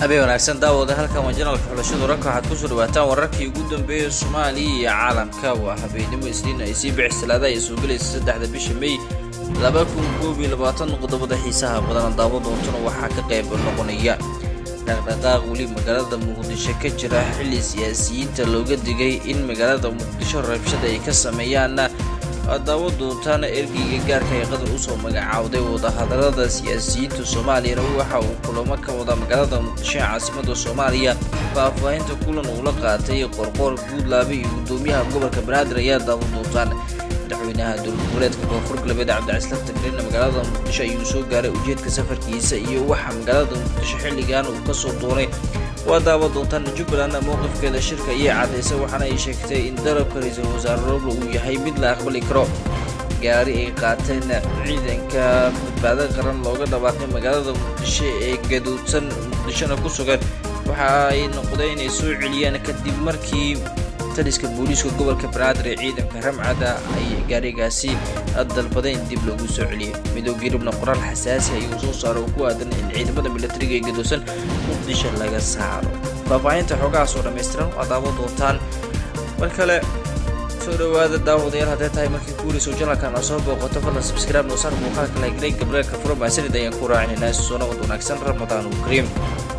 habeen wanaagsan daawada halkan waa janalka xulashada wararka waxaad kusoo dhawaataan wararkii ugu dambeeyay soomaaliya iyo caalamka waa habeenimo isniin ay sii bixi salaada ay soo gelaysa saddexda bisha may laba kun koob iyo labaatan qodobada xiisaha badan daawo doontuna waxaa ka qayb noqonaya dhaqdhaqaaq weli magaalada muqdisho ka jira xilli siyaasiyiinta looga digay in magaalada muqdisho rabshada ay ka sameeyaan daawo doontaana ergeyga gaarka ee qatar usoo magacaawday wadahadalada siyaasiyiinta soomaaliyana waxa uu kulamo ka wada magaalada muqdisho ee caasimada soomaaliya faahfaahinta kulan uu la qaatay qorqoor guudlaabe iyo gudoomiyaha gobolka banaadir ayaa daawo doontaan madaxweynaha dowlad goboleedka koonfur galbeed cabdicaslan tagreena magaalada muqdisho ayuu soo gaaray ujeedka safarkiisa iyo waxa magaalada muqdisho xilligan uu kasoo doonay waa daawo doontaan jubbaland mowqifkeeda shirka ayay cadaysay waxaana ay sheegtay in dalabka ra-iisul wasaare roble uu yahay mid la aqbali karo gaari ay qaateen ciidanka badbaado qaran looga dhawaaqay magaalada muqdisho ee gaduudsan muqdishona ku sugan waxa ay noqdeen inay soo celiyaan kadib markii taliska booliiska gobolka banaadir ee ciidanka ramcada ay gaarigaasi dalbadeen dib loogu soo celiyay midooda yurubna qoraal xasaasi ayuu soo saaro oo ku aadan in ciidamada militariga ee gadoosan muqdisho laga saaro faahfaahinta xoogahaas oo dhammaystiran waa daawo doontaan mar kale soo dhawaada daawadayaal haddee tahay markii kuurayso janalkan aa soo booqato fadlan subscribe noosaar muuqaalka lagrey gabreelka furo maasanid ayaan ku raacinayna soo nabad wanaagsan ramadaan uu kariim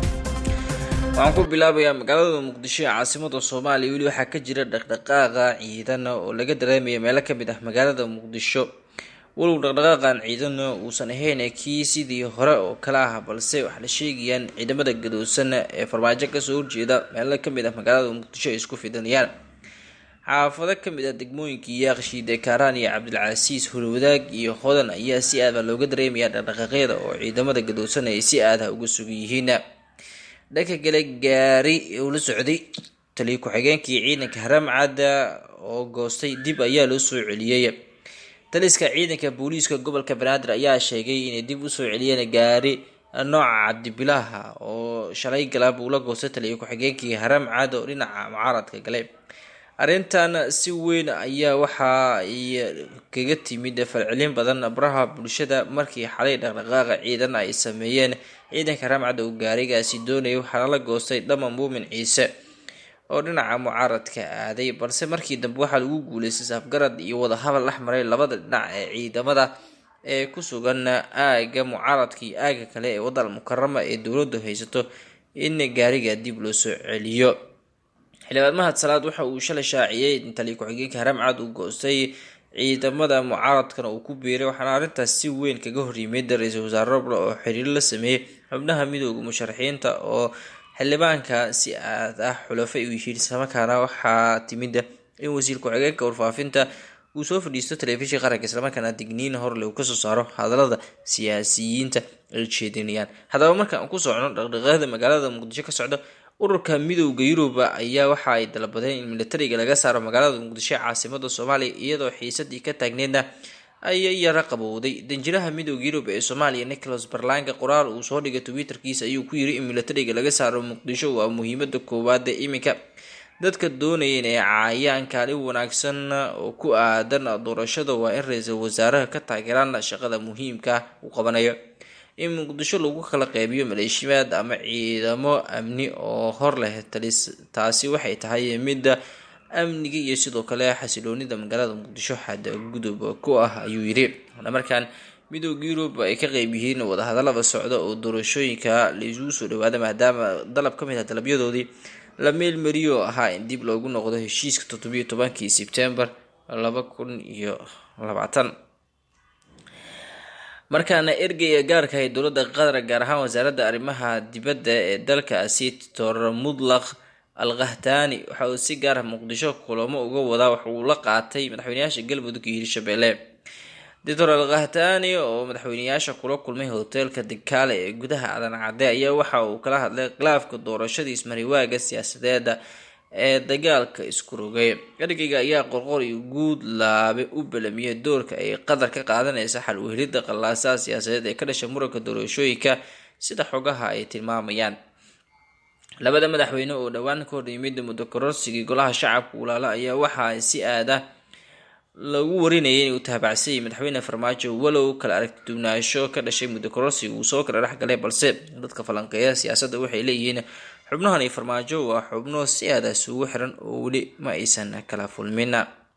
waxaan ku bilaabayaa magaalada muqdisho ee caasimada soomaaliya weli waxaa ka jira dhaqdhaqaaqa ciidan oo laga dareemaya meelo ka mid ah magaalada muqdisho walow dhaqdhaqaaqan ciidan uusan ahayn kii sidii hore oo kale ah balse waxaa la sheegayaan ciidamada gadoosan ee farmaajo kasoo horjeeda meelo ka mid ah magaalada muqdisho ay isku fidanayaan xaafado ka mid ah degmooyinkii yaaqshiide kaaraan iyo cabdilcasiis hulwadaag iyo hodan ayaa si aada looga dareemaya dhaqdhaqaaqyada oo ciidamada gadoosan ay si aada uga sugan yihiin dhanka kale gaari uu la socday taliya ku-xigeenkii ciidanka haramcadda oo goostay dib ayaa loo soo celiyey taliska ciidanka booliiska gobolka banaadir ayaa sheegay inay dib usoo celiyeen gaari nooca cabdibilaha oo shalay galaab uu la goostay taliya ku-xigeenkii haramcad oo dhinaca mucaaradka galay arrintan si weyn ayaa waxa ay kaga timid falcelin badan baraha bulshada markii xalay dhaqdhaqaaqa ciidan ay sameeyeen ciidanka ramcadda uu gaarigaasi doonayay waxaana la goostay dhama muumin ciise oo dhinaca mucaaradka aaday balse markii dambe waxaa lagu guuleystay safgarad iyo wadahadal dhex maray labada dhinac ee ciidamada ee ku sugan aaga mucaaradka iyo aaga kale ee wadal mukarama ee dowladdu haysato in gaariga dib loo soo celiyo xildhibaan mahad salaad waxa uu shalay shaaciyey in taliya ku-xigeenka haramcad uu goostay ciidamada mucaaradkana uu ku biiray waxaana arrintaas si weyn kaga horyimid ra-iisul wasaare roble oo xiriir la sameeyey xubnaha midooda musharaxiinta oo xildhibaanka si aad ah xulafa u yihiin islamarkaana waxaa timid in wasiir ku-xigeenka warfaafinta uu soo fadhiisto telefishin qaranka islamarkaana digniin horle uu kasoo saaro hadalada siyaasiyiinta ay jeedinayaan haddaba markaan ku socno dhaqdhaqaaqda magaalada muqdisho ka socda ururka midooda yuruba ayaa waxa ay dalbadeen in militariga laga saaro magaalada muqdisho ee caasimada soomaaliya iyadoo xiisadii ka taagneedna ayay yara qabowday danjiraha midooda yurub ee soomaaliya nicholas barlanka qoraal uu soo dhigay twitterkiisa ayuu ku yiri in militariga laga saaro muqdisho waa muhiimada koowaada iminka dadka doonaya inay caayaan kaalin wanaagsan oo ku aadan doorashada waa in ra-iisul wasaaraha ka taageeraan shaqada muhiimka uu qabanayo in muqdisho lagu kala qeybiyo maleeshimaad ama ciidamo amni oo hor leh talis taasi waxay tahay midda amniga iyo sidoo kale xasiloonida magaalada muqdisho xada gudub ku ah ayuu yidhi markaan midooda yurub ay ka qeyb yihiin wadahadalada socda oo doorashooyinka laisugu soo dhawaada maadaama dalab ka mid ah dalabyadoodii la meelmariyo ahaa in dib loogu noqdo heshiiska toddobiyo tobankii sebtembar laba kun iyo labaatan markaana ergeyga gaarka ee dowladda qatar gaar ahaan wasaaradda arrimaha dibadda ee dalkaasi tor mudlaq al kahtaani waxa uu si gaara muqdisho kulamo uga wadaa wax uu la qaatay madaxweyneyaasha galmudug iyo hirshabelle doctor al kahtaani oo madaxweyneyaasha kula kulmay hoteelka dikaale ee gudaha adan cadde ayaa waxa uu kala hadlay khilaafka doorashadii ismariwaaga siyaasadeeda ee dagaalka isku rogay ergeyga ayaa qorqor iyo guud laabe u balamiyay doorka ay qatar ka qaadanaysa xal uhelidda qallaasaha siyaasadeed ee ka dhasha muranka doorashooyinka sida xogaha ay tilmaamayaan labada madaxweyne oo dhowaan ka hor yimid muddo kororsigii golaha shacabka walaalo ayaa waxaa si aada lagu warinayay inuu tahabacsayay madaxweyne farmaajo walow kala aragtiduwnaansho ka dhashay muddo kororsi uu soo kala dhexgalay balse dadka falanqeeya siyaasadda waxay leeyihiin xubnahan iyo farmaajo waa xubno si aadaas ugu xiran oo weli ma aysan kala fulmin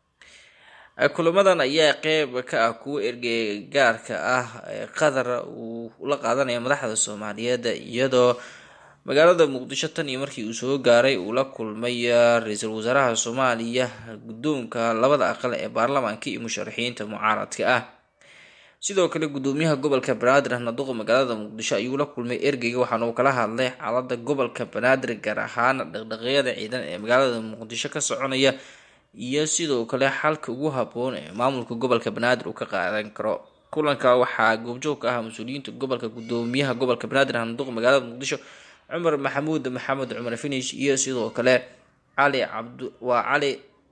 kulamadan ayaa qeyb ka ah kuwo ergegaarka ah ee qatar uu la qaadanaya madaxda soomaaliyeed iyadoo magaalada muqdisho tan iyo markii uu soo gaaray uu la kulmay ra-iisul wasaaraha soomaaliya guddoonka labada aqal ee baarlamaanka iyo musharaxiinta mucaaradka ah sidoo kale gudoomiyaha gobolka banaadir naduqa magaalada muqdisho ayuu la kulmay ergeyga waxaana uu kala hadlay xaalada gobolka banaadir gaar ahaan dhaqdhaqyada ciidan ee magaalada muqdisho ka soconaya iyo sidoo kale xalka ugu haboon ee maamulka gobolka banaadir uu ka qaadan karo kulanka waxaa goobjoog ka ah mas-uuliyiinta gobolka gudoomiyaha gobolka banaadir naduqa magaalada muqdisho cumar maxamuud maxamed cumar finish iyo sidoo kale cali cabd waa cali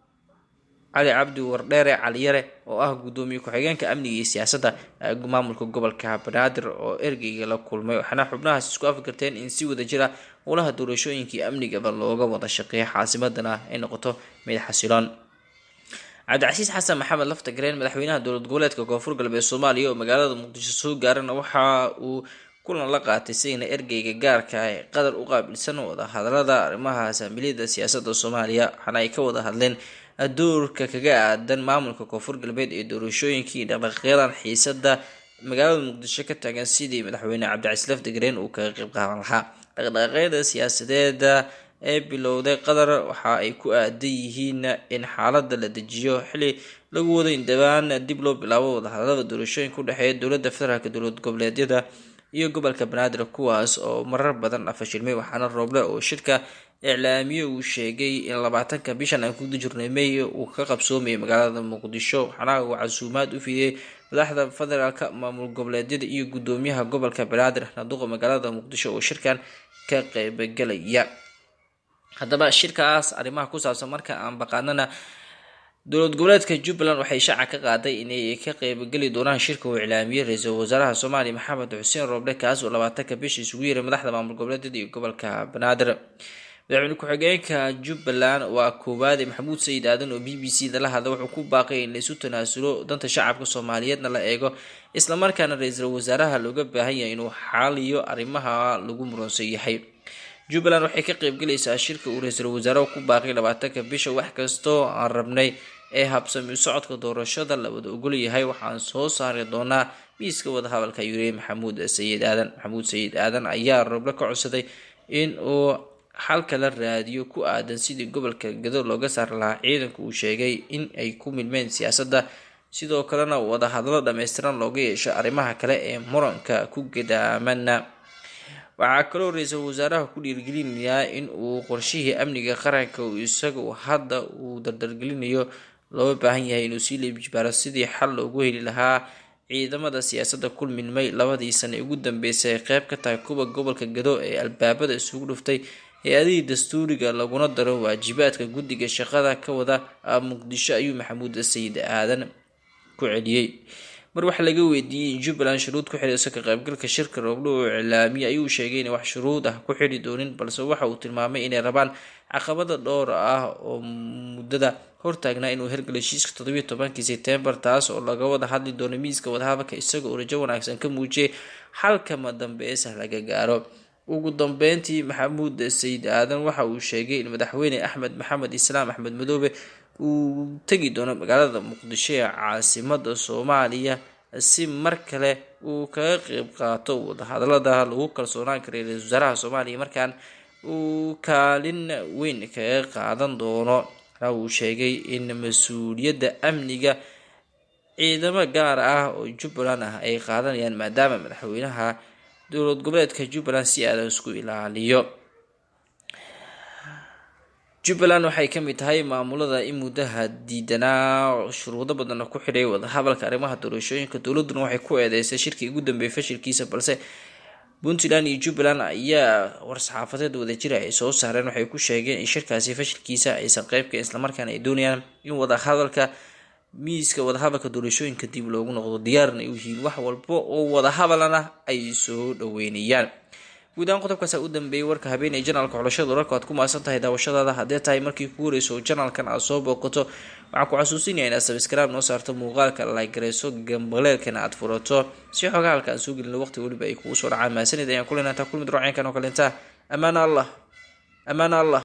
cali cabdi wardheere caliyare oo ah gudoomiye ku-xigeenka amniga iyo siyaasadda maamulka gobolka banaadir oo ergeyga la kulmay waxaana xubnahaas isku afgarteen in si wada jira howlaha doorashooyinkii amnigaba looga wada shaqeeya caasimadana ay noqoto mid xasiloon cabdicasiis xasan maxamed lafta gareen madaxweynaha dowlad goboleedka koonfur galbeed soomaaliya oo magaalada muqdisho soo gaarana waxa uu kulan la qaatay signa ergeyga gaarka ee qatar u qaabilsan wada hadalada arrimaha saamiliyada siyaasada soomaaliya waxaana ay ka wada hadleen doorka kaga aadan maamulka koonfur galbeed ee doorashooyinkii dhaqdhaqaaqyadan xiisada magaalada muqdisho ka taagan sidii madaxweyne cabdicasiis lafdigareen uu kaga qeyb qaadan lahaa dhaqdhaqaaqyada siyaasadeeda ee bilowday qatar waxa ay ku aadan yihiin in xaalada la dejiyo xili lagu wado in dhawaan dib loo bilaabo wadahadalada doorashooyinka u dhexeeya dowlada federaalk dowlad goboleedyada iyo gobolka banaadir kuwaas oo marar badan afashilmay waxaana rooble oo shirka iclaamiye uu sheegay in labaatanka bishan aan kuguda jirnay may uu ka qabsoomayay magaalada muqdisho waxaana uu casuumaad u fidiyey madaxda federaalka maamul goboleedyada iyo gudoomiyaha gobolka banaadir naduqa magaalada muqdisho oo shirkan ka qeybgalaya haddaba shirkaas arrimaha ku saabsan marka aan baqaanana dowlad goboleedka jubbaland waxay shaaca ka qaaday inay ka qeybgeli doonaan shirka uu iclaamiyey ra-iisul wasaaraha soomaaliya maxamed xuseen rooble kaas oo labaatanka bisha isugu yeeray madaxda maamul goboleedyada iyo gobolka banaadir madaxweyne ku-xigeenka jubbaland waa koowaade maxamuud sayid aadan oo b b c da la hadla wuxuu ku baaqay in laisu tanaasulo danta shacabka soomaaliyeedna la eego islamarkaana ra-iisul wasaaraha looga baahan yahay inuu xaaliyo arrimaha lagu muransan yahay jubbaland waxay ka qeybgelaysaa shirka uu ra-iisul wasaaraha ku baaqay labaatanka bisha wax kastoo aan rabnay ee habsami socodka doorashada la wada ogol yahay waxaan soo saari doonaa miiska wadahadalka ayuu yiri maxamuud sayid aadan maxamuud sayid aadan ayaa roble ka codsaday in uu xalka la raadiyo ku aadan sidii gobolka gado looga saari lahaa ciidanku uu sheegay in ay ku milmeen siyaasadda sidoo kalena wadahadalo dhammaystiran looga yeesho arrimaha kale ee muranka ku gadaamana waxaa kaloo ra-iisul wasaaraha ku dhiirgelinayaa in uu qorshihii amniga qaranka uu isagu hadda uu dardargelinayo looga baahan yahay inuu sii leebjibaaro sidii xal loogu heli lahaa ciidamada siyaasadda ku milmay labadii sane ugu dambeysay ay qeyb ka tahay kuwa gobolka gado ee albaabada isugu dhuftay hay-adihii dastuuriga laguna daro waajibaadka guddiga shaqada ka wada muqdisho ayuu maxamuud sayid aadan ku celiyey mar wax laga weydiiyey in jubbaland shuruud ku xidhayso ka qaybgalka shirka rooblo oo iclaamiye ayuu sheegay inay wax shuruud ah ku xidhi doonin balse waxa uu tilmaamay inay rabaan caqabada dhowr ah oo muddada hortaagnaa inuu hergalo heshiiska toddobiiy tobankii sebtembar taas oo laga wada hadli doono miiska wadahadalka isaga oo rajo wanaagsan ka muujiyay xalkama dambeesa laga gaaro ugu dambeyntii maxamuud sayid aadan waxa uu sheegay in madaxweyne axmed maxamed islaam axmed madoobe uu tegi doono magaalada muqdisho ee caasimada soomaaliya si mar kale uu kaga qeyb qaato wadahadalada lagu kalsoonaan karay ra-isul wasaaraha soomaaliya markaan uu kaalin weyn kaga qaadan doono uu sheegay in mas-uuliyadda amniga ciidamo gaar ah oo jubbaland ah ay qaadanayaan maadaama madaxweynaha dowlad goboleedka jubbaland si aadan isku ilaaliyo jubbaland waxay ka mid tahay maamulada in muddaha diidanaa shuruudo badanna ku xidhay wadahadalka arrimaha doorashooyinka dowladuna waxay ku eedeysay shirkii ugu dambeeyay fashilkiisa balse puntland iyo jubbaland ayaa war-saxaafadeed wadajira ay soo saareen waxay ku sheegeen in shirkaasi fashilkiisa aysan qeybka islamarkaana ay doonayaan in wadahadalka miiska wadahadalka doorashooyinka dib loogu noqdo diyaarna u yihiin wax walba oo wadahadalana ay soo dhaweynayaan guud ahaan qodobkaas u dambeeyay warka habeen ee janaalka xulashada wararka aad ku maasan tahay daawashadaada haddee tahay markii ku horeyso janaalkan aad soo booqato waxaan ku xasuusinaya inaad sabskraib noo saarto muuqaalka laygareyso gambaleelkana aad furato si xogaa halka aan soo gelino waqti weliba ay kugu soo dhacaan mahadsanid ayaan kulenataa kulmid roocenkan oo kalenta ammaana allah ammaana allah